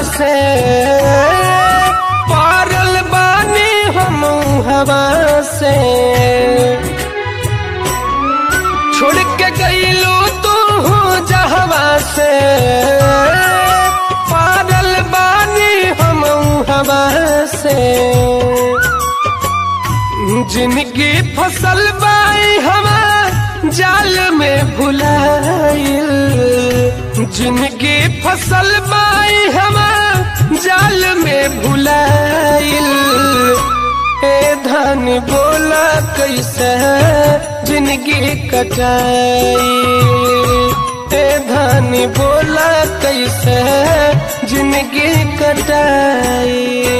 से पारल बानी हम हवा से छोड़ के गईलू तू जहवा से पारल बानी हम हवा से जिनकी फसल बाई हवा जाल में भुलाइल जिनकी फसल बाई हवा जाल में भुलाइल ए धन बोला कैसे जिनकी कटाई ए धन बोला कैसे जिनकी कटाई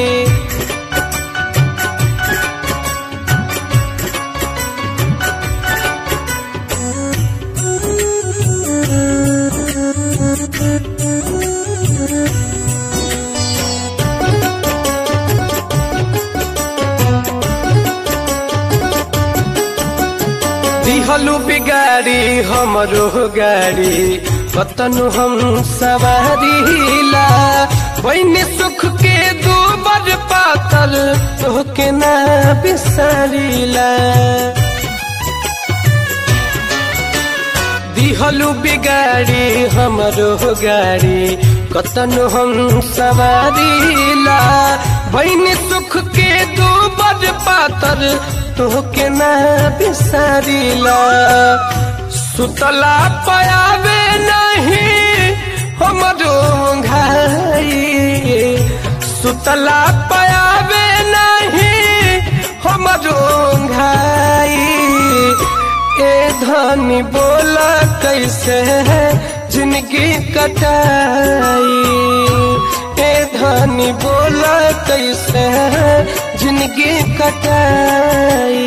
दिहलु बिगाड़ी हमरो गाड़ी कतनु हम सवारीला बहनी सुख के दो बर पातल तोहके ना बिसारीला दिहलु बिगाड़ी हमरो गाड़ी कतनु हम सवारीला बहनी सुख के दो बर पातर तोहके ना बिसारीला सुतला पयावे नहीं हमरो घाई सुतला पयावे नहीं हमरो घाई ए धनी बोला कैसे है जिंदगी कटाई ए धनी बोला कैसे है जिंदगी कटाई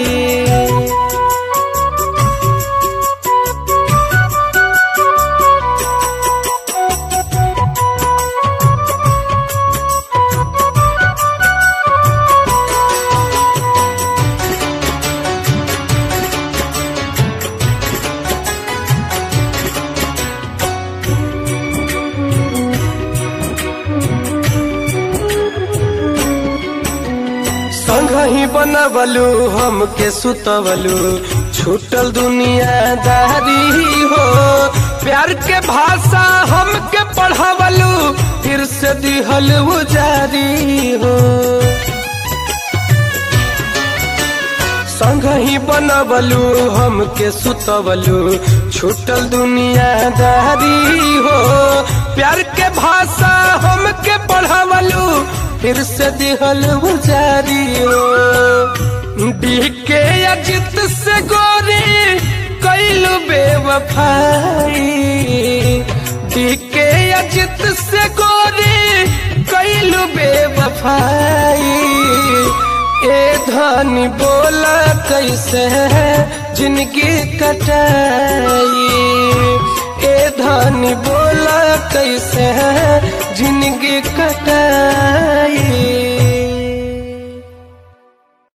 संग ही बनवलू हमके सुतवलू छूटल दुनियादारी हो प्यार के भाषा हमके पढ़ावलू फिर से दिहल जारी हो संग ही बनवलू हमके सुतवलू छूटल दुनियादारी हो प्यार के भाषा हमके पढ़ावलू फिर से दिहल जारी हो डीके अजित से गोरी कैलू बेवफाई डीके अजित से गोरी कैलू बेवफाई ए धनी बोला कैसे है जिनकी कटाई ए धनी बोला कैसे है जिनकी कटाई